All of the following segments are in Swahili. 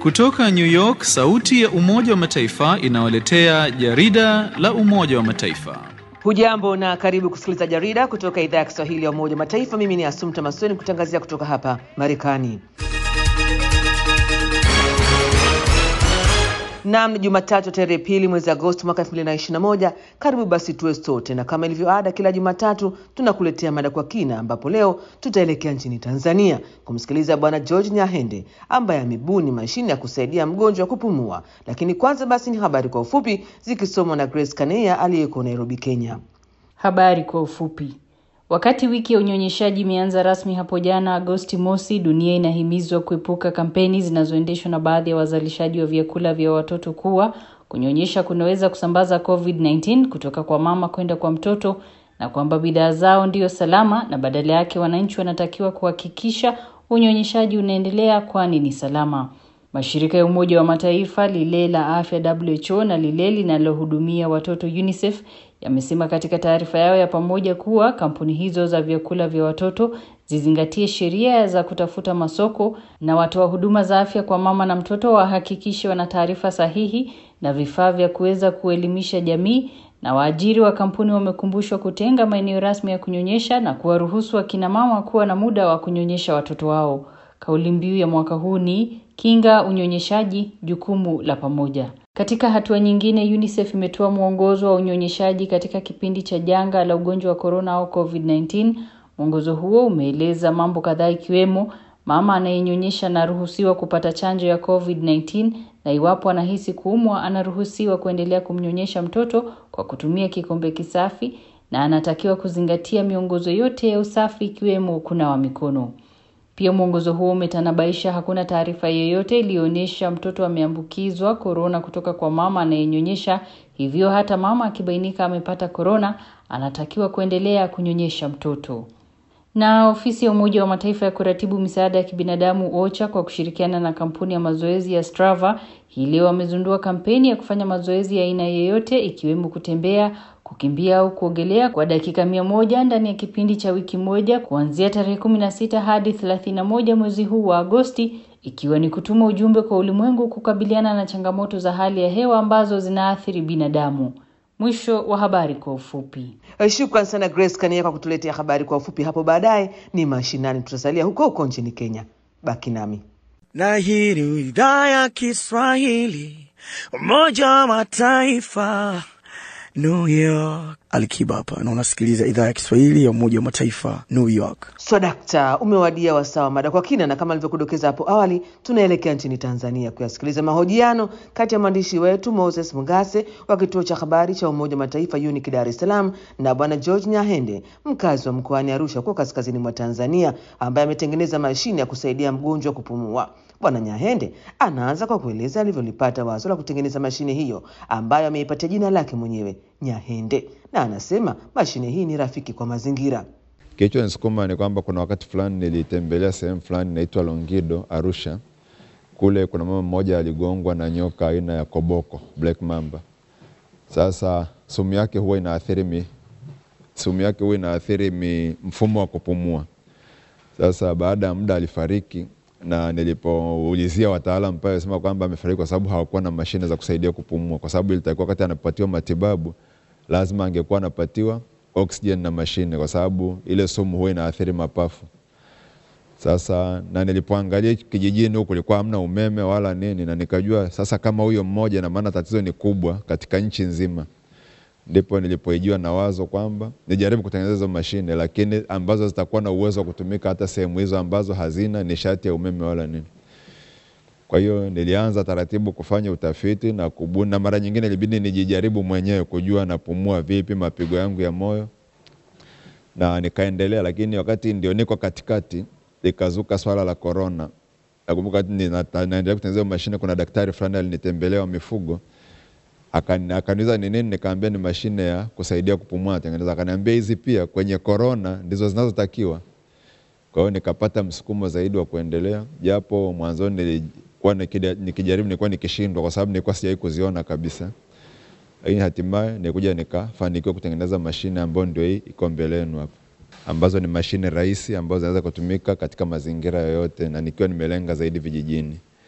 Kutoka New York, sauti ya Umoja wa Mataifa inawaletea jarida la Umoja wa Mataifa. Hujambo na karibu kusikiliza jarida kutoka idhaa ya Kiswahili ya Umoja wa Mataifa. Mimi ni Asumta Masoni kutangazia kutoka hapa Marekani. Naam, ni Jumatatu tarehe pili mwezi Agosti mwaka 2021. Karibu basi tuwe sote, na kama ilivyo ada, kila Jumatatu tunakuletea mada kwa kina, ambapo leo tutaelekea nchini Tanzania kumsikiliza Bwana George Nyahende ambaye amebuni mashine ya kusaidia mgonjwa kupumua. Lakini kwanza basi ni habari kwa ufupi zikisomwa na Grace Kaneya aliyeko Nairobi, Kenya. Habari kwa ufupi. Wakati wiki ya unyonyeshaji imeanza rasmi hapo jana Agosti mosi, dunia inahimizwa kuepuka kampeni zinazoendeshwa na baadhi ya wazalishaji wa vyakula vya watoto kuwa kunyonyesha kunaweza kusambaza COVID-19 kutoka kwa mama kwenda kwa mtoto na kwamba bidhaa zao ndiyo salama na badala yake wananchi wanatakiwa kuhakikisha unyonyeshaji unaendelea kwani ni salama. Mashirika ya Umoja wa Mataifa, lile la afya WHO na lile linalohudumia watoto UNICEF yamesema katika taarifa yao ya pamoja kuwa kampuni hizo za vyakula vya watoto zizingatie sheria za kutafuta masoko na watoa huduma za afya kwa mama na mtoto wahakikishe wana taarifa sahihi na vifaa vya kuweza kuelimisha jamii, na waajiri wa kampuni wamekumbushwa kutenga maeneo rasmi ya kunyonyesha na kuwaruhusu akina mama kuwa na muda wa kunyonyesha watoto wao. Kauli mbiu ya mwaka huu ni kinga unyonyeshaji, jukumu la pamoja. Katika hatua nyingine, UNICEF imetoa mwongozo wa unyonyeshaji katika kipindi cha janga la ugonjwa wa korona au COVID-19. Mwongozo huo umeeleza mambo kadhaa ikiwemo mama anayenyonyesha anaruhusiwa kupata chanjo ya COVID-19 na iwapo anahisi kuumwa anaruhusiwa kuendelea kumnyonyesha mtoto kwa kutumia kikombe kisafi na anatakiwa kuzingatia miongozo yote ya usafi ikiwemo kunawa mikono. Pia mwongozo huo umetanabaisha hakuna taarifa yoyote iliyoonyesha mtoto ameambukizwa korona kutoka kwa mama anayenyonyesha, hivyo hata mama akibainika amepata korona anatakiwa kuendelea kunyonyesha mtoto. Na ofisi ya Umoja wa Mataifa ya kuratibu misaada ya kibinadamu OCHA kwa kushirikiana na kampuni ya mazoezi ya Strava hii leo wamezindua kampeni ya kufanya mazoezi ya aina yoyote ikiwemo kutembea, kukimbia au kuogelea kwa dakika mia moja ndani ya kipindi cha wiki moja kuanzia tarehe kumi na sita hadi thelathini na moja mwezi huu wa Agosti, ikiwa ni kutuma ujumbe kwa ulimwengu kukabiliana na changamoto za hali ya hewa ambazo zinaathiri binadamu. Mwisho wa habari kwa ufupi. Shukran sana Grace Kania kwa kutuletea habari kwa ufupi. Hapo baadaye ni mashinani, tutasalia huko huko nchini Kenya. Baki nami na hii ni idhaa ya Kiswahili Umoja wa Mataifa New York. Alikiba hapa na unasikiliza idhaa ya Kiswahili ya Umoja wa Mataifa New York. Swadakta, so, umewadia wasawa mada kwa kina, na kama alivyokudokeza hapo awali, tunaelekea nchini Tanzania kuyasikiliza mahojiano kati ya mwandishi wetu Moses Mungase wa kituo cha habari cha Umoja wa Mataifa UNIC Dar es Salaam na bwana George Nyahende, mkazi wa mkoani Arusha kwa kaskazini mwa Tanzania, ambaye ametengeneza mashine ya kusaidia mgonjwa kupumua. Bwana Nyahende anaanza kwa kueleza alivyolipata wazo la kutengeneza mashine hiyo ambayo ameipatia jina lake mwenyewe Nyahende, na anasema mashine hii ni rafiki kwa mazingira. Kilicho nisukuma ni kwamba kuna wakati fulani nilitembelea sehemu fulani inaitwa Longido, Arusha. Kule kuna mama mmoja aligongwa na nyoka aina ya koboko, black mamba. Sasa sumu yake huwa inaathiri mi, sumu yake huwa inaathiri mi, mfumo wa kupumua. Sasa baada ya muda alifariki na nilipoulizia wataalamu pale sema kwamba amefariki kwa sababu hawakuwa na mashine za kusaidia kupumua, kwa sababu ilitakiwa wakati anapatiwa matibabu lazima angekuwa anapatiwa oxygen na mashine, kwa sababu ile sumu huwa inaathiri mapafu. Sasa na nilipoangalia kijijini huku kulikuwa hamna umeme wala nini, na nikajua sasa kama huyo mmoja, na maana tatizo ni kubwa katika nchi nzima. Ndipo nilipoijiwa na wazo kwamba nijaribu kutengeneza hizo mashine, lakini ambazo zitakuwa na uwezo wa kutumika hata sehemu hizo ambazo hazina nishati ya umeme wala nini. Kwa hiyo nilianza taratibu kufanya utafiti na kubuni, na mara nyingine ilibidi nijijaribu mwenyewe kujua napumua vipi, mapigo yangu ya moyo, na nikaendelea. Lakini wakati ndio niko katikati, likazuka swala la korona. Nakumbuka naendelea kutengeneza mashine, kuna daktari fulani alinitembelea wa mifugo akaniuliza ni nini, nikaambia ni mashine ya kusaidia kupumua natengeneza. Akaniambia hizi pia kwenye korona ndizo zinazotakiwa. Kwa hiyo nikapata msukumo zaidi wa kuendelea, japo mwanzoni nilikuwa nikijaribu, nilikuwa nikishindwa kwa sababu nilikuwa sijawahi kuziona kabisa, lakini hatimaye nilikuja nikafanikiwa kutengeneza mashine ambayo ndio hii iko mbele yenu hapa, ambazo ni mashine rahisi ambazo zinaweza kutumika katika mazingira yoyote, na nikiwa nimelenga zaidi vijijini.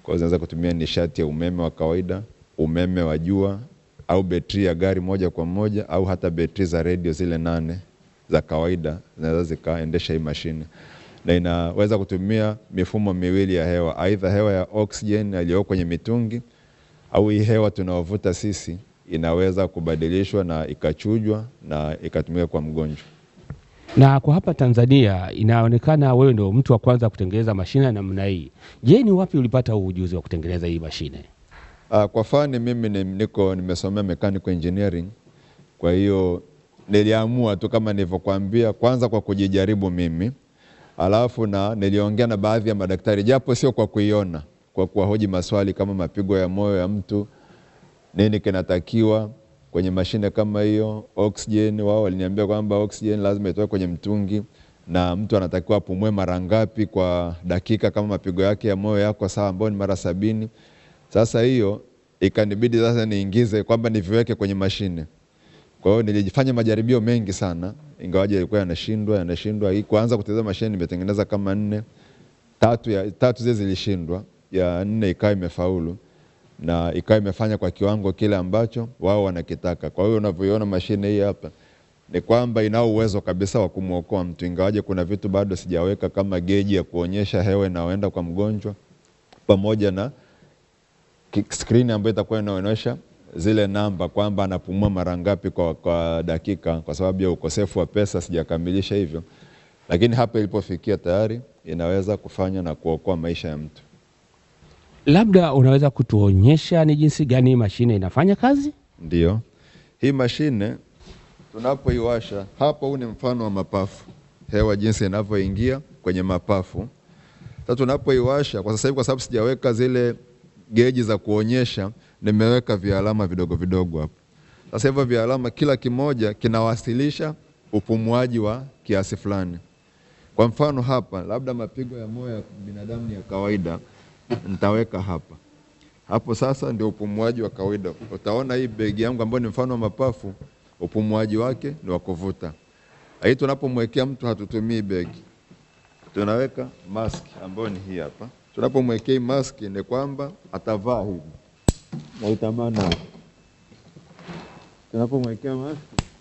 Kwa hiyo zinaweza kutumia nishati ya umeme wa kawaida, umeme wa jua au betri ya gari moja kwa moja au hata betri za redio zile nane za kawaida zinaweza zikaendesha hii mashine, na inaweza kutumia mifumo miwili ya hewa, aidha hewa ya oxygen iliyo kwenye mitungi au hii hewa tunaovuta sisi inaweza kubadilishwa na ikachujwa na ikatumika kwa mgonjwa. Na kwa hapa Tanzania inaonekana wewe ndio mtu wa kwanza kutengeneza mashine ya namna hii. Je, ni wapi ulipata huu ujuzi wa kutengeneza hii mashine? Uh, kwa fani mimi ni, niko nimesomea mechanical engineering, kwa hiyo niliamua tu kama nilivyokuambia, kwanza kwa kujijaribu mimi, alafu na niliongea na baadhi ya madaktari, japo sio kwa kuiona, kwa kuwahoji maswali kama mapigo ya moyo ya mtu, nini kinatakiwa kwenye mashine kama hiyo, oxygen. Wao waliniambia kwamba oxygen lazima itoke kwenye mtungi na mtu anatakiwa apumue mara ngapi kwa dakika, kama mapigo yake ya moyo yako sawa, ambao ni mara sabini. Sasa hiyo ikanibidi sasa niingize kwamba niviweke kwenye mashine. Kwa hiyo nilijifanya majaribio mengi sana, ingawaje yalikuwa yanashindwa yanashindwa. Hii kuanza kutengeneza mashine nimetengeneza kama nne, tatu ya tatu zile zilishindwa, ya nne ikawa imefaulu na ikawa imefanya kwa kiwango kile ambacho wao wanakitaka. Kwa hiyo unavyoiona mashine hii hapa ni kwamba inao uwezo kabisa wa kumwokoa mtu, ingawaje kuna vitu bado sijaweka kama geji ya kuonyesha hewa inayoenda kwa mgonjwa pamoja na skrini ambayo itakuwa inaonyesha zile namba kwamba anapumua mara ngapi kwa, kwa dakika. Kwa sababu ya ukosefu wa pesa sijakamilisha hivyo, lakini hapa ilipofikia tayari inaweza kufanya na kuokoa maisha ya mtu. Labda unaweza kutuonyesha ni jinsi gani hii mashine inafanya kazi? Ndio, hii mashine tunapoiwasha hapa, huu ni mfano wa mapafu, hewa jinsi inavyoingia kwenye mapafu. Sasa tunapoiwasha kwa sasa hivi, kwa sababu sijaweka zile geji za kuonyesha, nimeweka vialama vidogo vidogo hapo. Sasa hivyo vialama, kila kimoja kinawasilisha upumuaji wa kiasi fulani. Kwa mfano hapa, labda mapigo ya moyo ya binadamu ni ya kawaida, nitaweka hapa hapo. Sasa ndio upumuaji wa kawaida. Utaona hii begi yangu ambayo ni mfano wa mapafu, upumuaji wake ni wa kuvuta. Hii tunapomwekea mtu hatutumii begi, tunaweka mask ambayo ni hii hapa. Tunapomwekea hii mask ni kwamba atavaa hivi na itamana, tunapomwekea mask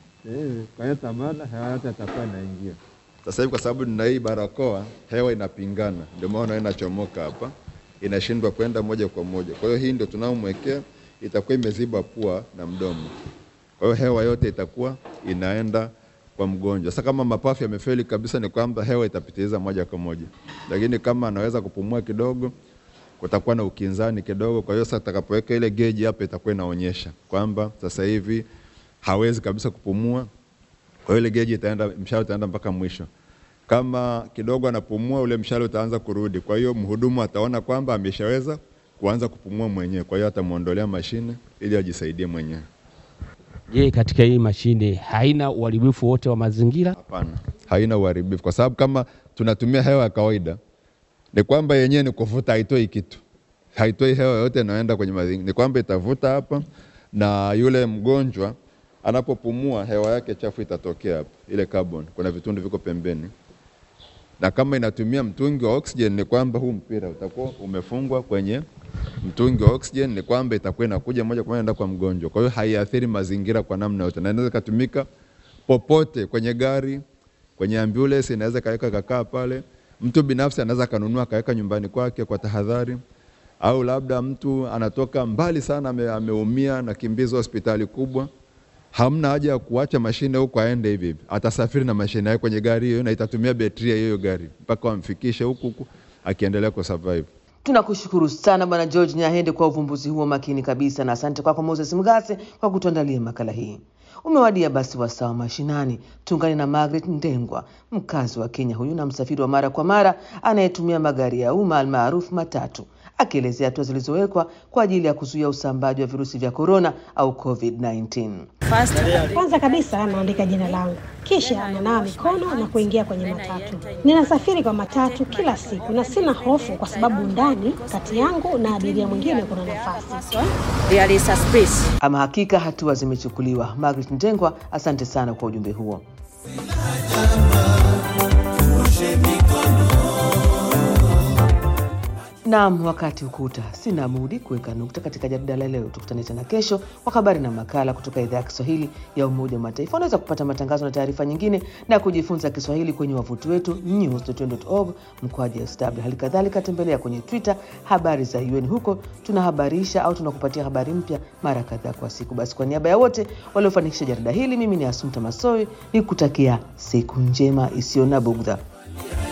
kwa hiyo tamana, hewa yote atakuwa inaingia. Sasa hivi kwa sababu nina hii barakoa, hewa inapingana, ndio maana inachomoka hapa, inashindwa kwenda moja kwa moja. Kwa hiyo hii ndio tunaomwekea, itakuwa imeziba pua na mdomo, kwa hiyo hewa yote itakuwa inaenda kwa mgonjwa. Sasa kama mapafu yamefeli kabisa, ni kwamba hewa itapitiliza moja kwa moja, lakini kama anaweza kupumua kidogo, kutakuwa na ukinzani kidogo. Kwa hiyo sasa atakapoweka ile geji hapa, itakuwa inaonyesha kwamba sasa hivi hawezi kabisa kupumua. Kwa hiyo ile geji itaenda, mshale utaenda mpaka mwisho. Kama kidogo anapumua, ule mshale utaanza kurudi. Kwa hiyo mhudumu ataona kwamba ameshaweza kuanza kupumua mwenyewe, kwa hiyo atamuondolea mashine ili ajisaidie mwenyewe. Je, katika hii mashine haina uharibifu wote wa mazingira? Hapana, haina uharibifu, kwa sababu kama tunatumia hewa ya kawaida, ni kwamba yenyewe ni kuvuta, haitoi kitu, haitoi hewa yote inayoenda kwenye mazingira. Ni kwamba itavuta hapa, na yule mgonjwa anapopumua hewa yake chafu itatokea hapa, ile carbon. Kuna vitundu viko pembeni, na kama inatumia mtungi wa oxygen, ni kwamba huu mpira utakuwa umefungwa kwenye mtungi wa oxygen, ni kwamba itakuwa inakuja moja kwa moja enda kwa mgonjwa. Kwa hiyo haiathiri mazingira kwa namna yote, na inaweza ikatumika popote, kwenye gari, kwenye ambulance, inaweza kaweka kakaa pale. Mtu binafsi anaweza kanunua kaweka nyumbani kwake kwa tahadhari, au labda mtu anatoka mbali sana, ame, ameumia na kimbizo hospitali kubwa hamna haja ya kuacha mashine huko aende hivi hivi, atasafiri na mashine yake kwenye gari hiyo na itatumia betri ya hiyo gari mpaka wamfikishe huku huku akiendelea kusurvive. Tunakushukuru sana Bwana George Nyahende kwa uvumbuzi huo makini kabisa, na asante kwako Moses Mgase kwa kutuandalia makala hii. Umewadia basi wasaa wa mashinani. Tuungane na Margaret Ndengwa, mkazi wa Kenya huyu na msafiri wa mara kwa mara anayetumia magari ya umma almaarufu matatu, akielezea hatua zilizowekwa kwa ajili ya kuzuia usambaaji wa virusi vya korona au COVID-19. Kwanza kabisa naandika jina langu, kisha nanawa mikono na kuingia kwenye matatu. Ninasafiri kwa matatu kila siku na sina hofu, kwa sababu ndani kati yangu na abiria mwingine kuna nafasi. There is a space. Ama hakika hatua zimechukuliwa. Margaret Ndengwa, asante sana kwa ujumbe huo. Naam, wakati ukuta, sina budi kuweka nukta katika jarida la leo. Tukutane tena kesho kwa habari na makala kutoka idhaa ya Kiswahili ya Umoja wa Mataifa. Unaweza kupata matangazo na taarifa nyingine na kujifunza Kiswahili kwenye wavuti wetu news.un.org mkoaji sw. Hali kadhalika tembelea kwenye Twitter habari za UN, huko tunahabarisha au tunakupatia habari mpya mara kadhaa kwa siku. Basi kwa niaba ya wote waliofanikisha jarida hili, mimi ni Asumta Masoi nikutakia siku njema isiyo na bugdha.